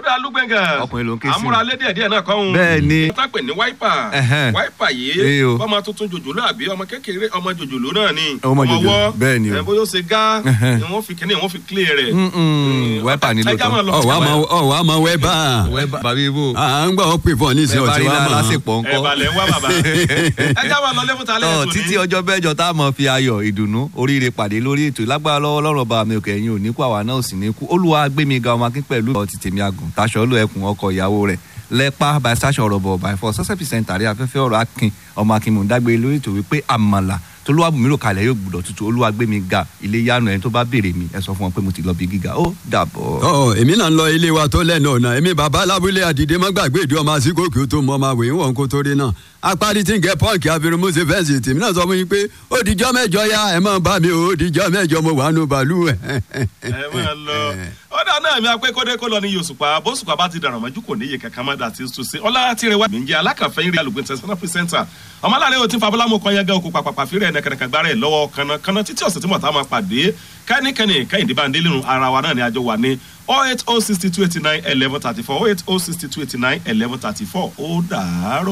ọ̀dà alúgbẹ̀ngàn Ọkùnrin ló ń ké sí. amúralé díẹ̀ díẹ̀ náà kọ́ ń. Bẹ́ẹ̀ ni. wọ́n tàpẹ̀ ní wáìpà Ẹhẹ́n. wáìpà Ee yìí o. ọmọ tuntun jòjòló àbí ọmọ kékeré ọmọ jòjòló náà ni Ọmọ jòjòló, ọwọ́, bẹ́ẹ̀ ni o. ẹ, bóyá ó ṣe gá Ẹhẹ́n. ni wọ́n fi kíní wọ́n fi clear rẹ̀. Mm-mm, wáìpà ni Ẹ já máa lóòótọ́. lọ. ọ wàá mọ ọ wàá mọ wẹ́bà bàbá ibo à ń gbọ́ ọ pè fún ọ nísìnyí bẹ́ẹ̀ bá ọtí rí wàá mọ̀ lásìpọ̀ ẹ ńkọ́. balẹ̀ ń wá bàbá ẹ já máa lọ lẹ́fúta tọ́ lẹ́yìn títí ọjọ́ bẹ́jọ tá a mọ̀ fi ayọ̀ ìdùnnú oríire pàdé lórí ètò ìlágbára lọ́wọ́ lọ́rọ̀ bá mi òkè ẹ̀yìn òní kú àwa náà ò sì ní kú olúwa gbémi ga ọmọ akín pẹ̀lú ọtí tèmi àgùn taṣọ olú ẹkùn ọkọ ìyàwó rẹ̀ lẹ́pà by sasha ọ̀rọ̀ bọ̀ by four sọ́sẹ̀ percent àrí afẹ́fẹ́ ọ̀rọ̀ akin ọmọ akin mò ń dágbére lórí ètò wípé àmàlà tolúwàbùnmí rò kalẹ̀ yóò gbúdọ̀ tutù olúwa gbémi ga ilé yánu ẹni tó bá béèrè mi ẹ sọ fún wọn pé mo ti lọ bí gíga ó dàbọ̀. ọ èmi náà ń lọ ilé wa tó lẹ́nu ọ̀nà èmi bàbá alábúlé àdìdé má gbàgbé ìdí ọmọ àsìkò kí o tó mọ ọmọ àwòyìn wọn kó tó rí náà apárí tí ń gẹ pọ́ǹkì abirùmọ́sẹ̀ fẹ́ǹsì tèmi náà sọ fún yín pé ó dijọ́ mẹ́jọ ya ẹ̀ máa bá mi ó dijọ́ mẹ́jọ mo wà nù bàálù ẹ̀. ẹ máa lọ ọ̀dà náà mi apẹ́ kọ́dé kó lọ ní yosùpá bóṣùpá bá ti dàrọ̀ mọ́jú kò níye kankan má dà tí ó ṣe ọlá tí rẹ wá. mi ń jẹ́ alákàfẹ́ yìí rí alùpùpù tẹ̀sán pírísẹ́ńtà ọmọ aláàrẹ òtí fabulamu kan yẹn gan okùn pàpàpà fírẹ̀ ẹ̀nẹ́kẹ̀nẹ̀kẹ̀ gbára ẹ̀ lọ́wọ́ kanna títí ọ̀sẹ̀ tí mo ta máa pàdé kẹ́nikẹ́ni kẹ́hìndé bá ń délé nu ara wa náà ni àjọ wà ní oh eight oh sixty two eighty nine eleven thirty four oh eight oh sixty two eighty nine eleven thirty four ó dàárọ̀.